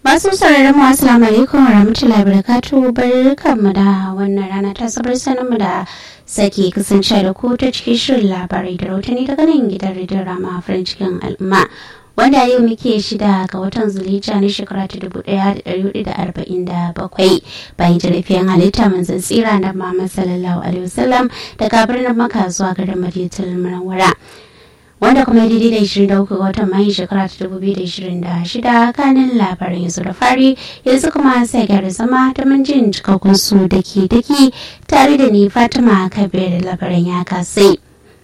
Masu sauraron mu assalamu alaikum wa rahmatullahi barakatu barkanmu da wannan rana ta sabar sanin mu da sake kasance da ku ta cikin shirin labarai da rautani daga nan gidan rediyon rama farin cikin al'umma wanda yau muke shida ga watan zulija na shekara ta dubu daya da dari hudu da arba'in da bakwai bayan jarafiyan halitta manzan tsira na Muhammad sallallahu alaihi wasallam daga birnin maka zuwa garin madinatul munawwara wanda kuma daidai da 23 ga watan mayu shekara ta 2026 kanin labarin yanzu da fari yanzu kuma sai gyara zama ta jin cikakkun su daki daki tare da ni fatima kabir da labarin ya kasai.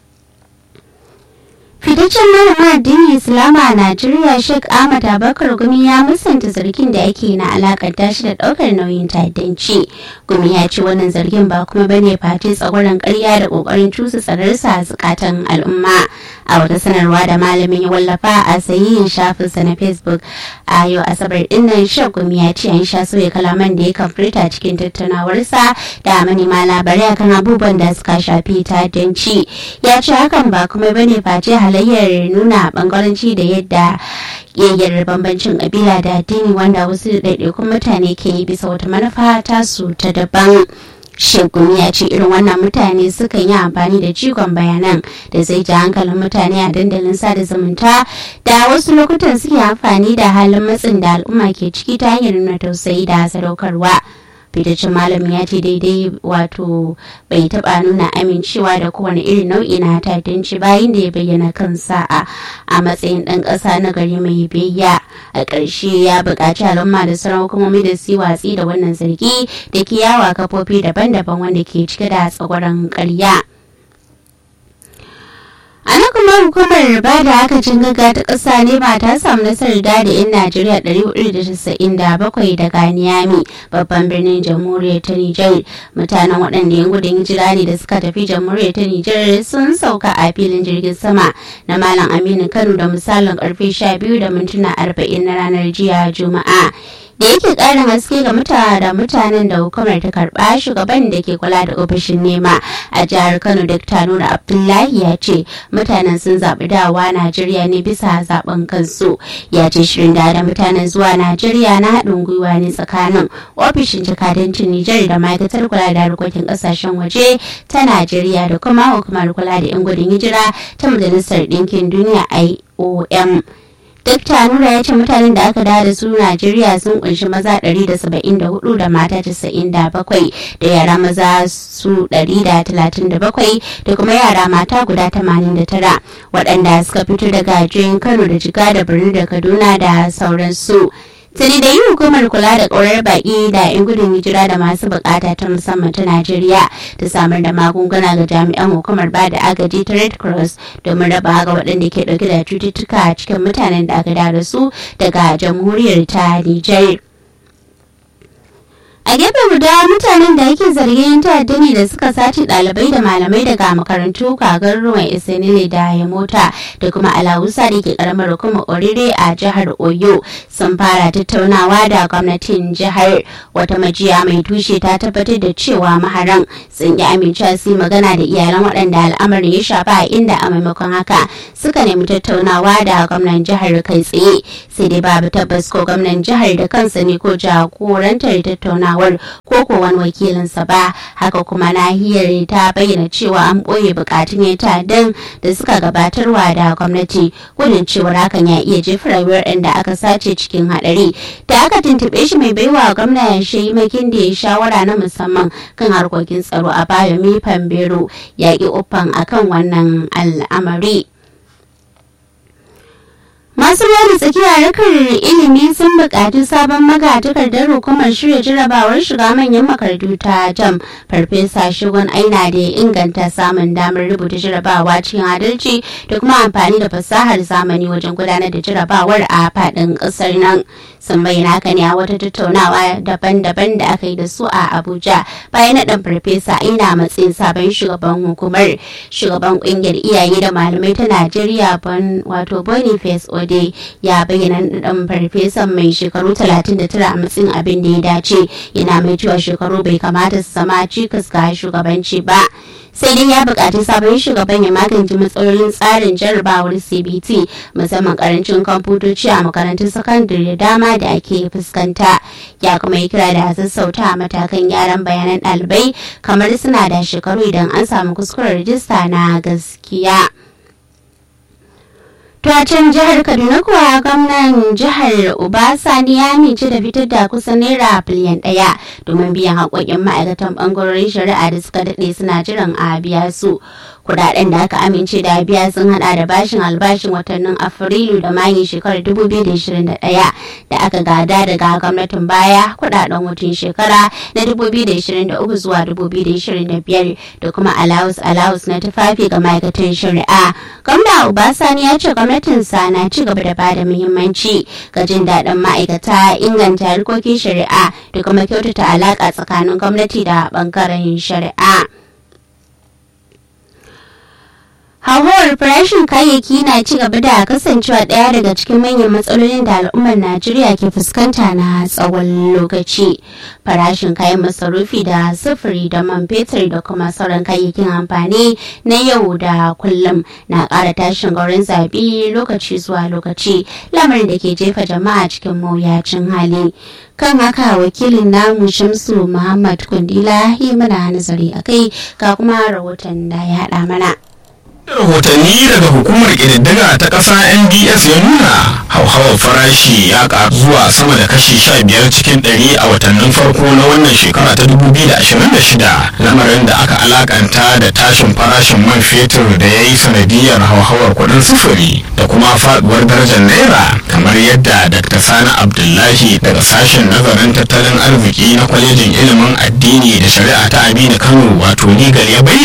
fitaccen malamin addinin islama a najeriya sheikh ahmad abakar gumi ya musanta zargin da ake na alakanta shi da daukar nauyin ta'addanci gumi ya ce wannan zargin ba kuma bane face tsagwaron karya da kokarin cusa tsararsa a zukatan al'umma a wata sanarwa da malamin ya wallafa a sahihin shafinsa na facebook a yau asabar dinnan sheikh gumi ya ce an sha sauya kalaman da ya kan furta cikin tattaunawarsa da manema labarai akan abubuwan da suka shafi ta'addanci ya ce hakan ba kuma bane face halayyar nuna bangaranci da yadda yayyar bambancin kabila da addini wanda wasu ɗaiɗaikun mutane ke yi bisa wata manufa tasu ta daban shekun ya ce irin wannan mutane sukan yi amfani da jigon bayanan da zai ji hankalin mutane a dandalin sada zumunta da wasu lokutan suke amfani da halin matsin da al'umma ke ciki ta hanyar nuna tausayi da sadaukarwa. fitaccen malami ya ce daidai wato bai taba nuna amincewa da kowane irin nau'i na ta'addanci bayan da ya bayyana kansa a a matsayin ɗan ƙasa na gari mai biyayya a ƙarshe ya buƙaci al'umma da sauran hukumomi da su watsi da wannan zargi da ke yawa kafofi daban-daban wanda ke cike da tsagwaron ƙarya. a nan kuma hukumar ba da akacin gaga ta ƙasa ne ba ta samu nasarar da da 'yan najeriya 497 daga niyami babban birnin jamhuriyar ta nijar mutanen waɗanda yan gudun hijira ne da suka tafi jamhuriyar ta nijar sun sauka a filin jirgin sama na malam aminu kano da misalin karfe 12 da mintuna 40 na ranar jiya juma'a da yake karin haske ga mutane da mutanen da hukumar ta karba shugaban da ke kula da ofishin nema a jihar kano dr nura abdullahi ya ce mutanen sun zaɓi dawa najeriya ne bisa zaben kansu ya ce shirin da da mutanen zuwa najeriya na haɗin gwiwa ne tsakanin ofishin jakadancin nijar da ma'aikatar kula da harkokin ƙasashen waje ta najeriya da kuma hukumar kula da 'yan gudun hijira ta majalisar ɗinkin duniya iom Dakta Nura ya ce mutanen da aka dawo da su Najeriya sun kunshi maza 174 da mata 97 da yara maza su 137 da kuma yara mata guda 89 waɗanda suka fito daga jihohin Kano da Jiga da Birni da Kaduna da sauransu. Sani da yi hukumar kula da ƙaurar baƙi da 'yan gudun hijira da masu bukata ta musamman ta Najeriya ta samar da magunguna ga jami'an hukumar ba da agaji ta Red Cross domin raba ga waɗanda ke ɗauke da cututtuka cikin mutanen da aka da su daga jamhuriyar ta Nijar. a gefe guda mutanen da yake zargin ta'adda ne da suka sace ɗalibai da malamai daga makarantu kagar ruwan isenile da ya mota da kuma alawusa da ke karamar hukumar orire a jihar oyo sun fara tattaunawa da gwamnatin jihar wata majiya mai tushe ta tabbatar da cewa maharan sun yi amincewa su magana da iyalan waɗanda al'amarin ya shafa a inda a maimakon haka suka nemi tattaunawa da gwamnan jihar kai tsaye sai dai babu tabbas ko gwamnan jihar da kansa ne ko jagorantar tattaunawa tattaunawar ko ko wani wakilinsa ba haka kuma nahiyar ta bayyana cewa an ɓoye bukatun ya ta'addan da suka gabatarwa da gwamnati gudun cewar hakan ya iya jefa rayuwar da aka sace cikin haɗari da aka tuntuɓe shi mai baiwa gwamna ya makin da ya shawara na musamman kan harkokin tsaro a bayo mifan bero ya ƙi uffan akan wannan al'amari. Masu ruwa da tsakiya harkar ilimi sun buƙaci sabon magatakardar hukumar shirya jarabawar shiga manyan makarantu ta jam farfesa shigon aina da ya inganta samun damar rubuta jarabawa cikin adalci da kuma amfani da fasahar zamani wajen gudanar da jarabawar a faɗin ƙasar nan sun bayyana haka ne a wata tattaunawa daban-daban da aka yi da su a abuja bayan naɗin farfesa aina matsayin sabon shugaban hukumar shugaban ƙungiyar iyaye da malamai ta najeriya wato boniface wade ya bayyana ɗan farfesan mai shekaru 39 a matsayin abin da ya dace yana mai cewa shekaru bai kamata su zama cikas ga shugabanci ba sai dai ya buƙaci sabon shugaban ya magance matsalolin tsarin jarrabawar cbt musamman karancin kwamfutoci a makarantun sakandare da dama da ake fuskanta ya kuma yi kira da sassauta matakan gyaran bayanan ɗalibai kamar suna da shekaru idan an samu kuskuren rijista na gaskiya. can jihar kaduna kuwa gwamnan jihar obasani ya amince da fitar da kusan naira biliyan daya domin biyan haƙoƙin ma'aikatan ɓangarorin shari'a da suka daɗe suna jiran a biya su kudaden da aka amince da biya sun hada da bashin albashin watannin afrilu da mayu shekarar 2021 da aka gada daga gwamnatin baya kudaden wucin shekara na 2023 zuwa 2025 da kuma alawus alawus na tufafi ga ma'aikatan shari'a gwamna obasani ya ce gwamnatinsa na ci gaba da bada muhimmanci ga jin daɗin ma'aikata inganta harkokin shari'a da kuma kyautata alaƙa tsakanin gwamnati da ɓangaren shari'a. hauhawar farashin kayayyaki na ci gaba da kasancewa ɗaya daga cikin manyan matsalolin da al'ummar najeriya ke fuskanta na tsawon lokaci farashin kayan masarufi da sufuri da man fetur da kuma sauran kayayyakin amfani na yau da kullum na ƙara tashin gaurin zaɓe lokaci zuwa lokaci lamarin da ke jefa jama'a cikin mawuyacin hali kan haka wakilin namu shamsu muhammad kundila yi mana nazari a kai ga kuma rahoton da ya haɗa mana rahotanni daga hukumar ƙididdiga ta ƙasa nds ya nuna hauhawar farashi ya ƙaru zuwa sama da kashi sha biyar cikin ɗari a watannin farko na wannan shekara ta 2026 lamarin da aka alakanta da tashin farashin man fetur da ya yi sanadiyar hauhawar kuɗin sufuri da kuma faɗuwar darajar naira kamar yadda dr sani abdullahi daga sashen nazarin tattalin arziki na kwalejin ilimin addini da shari'a ta aminu kano wato legal ya bayyana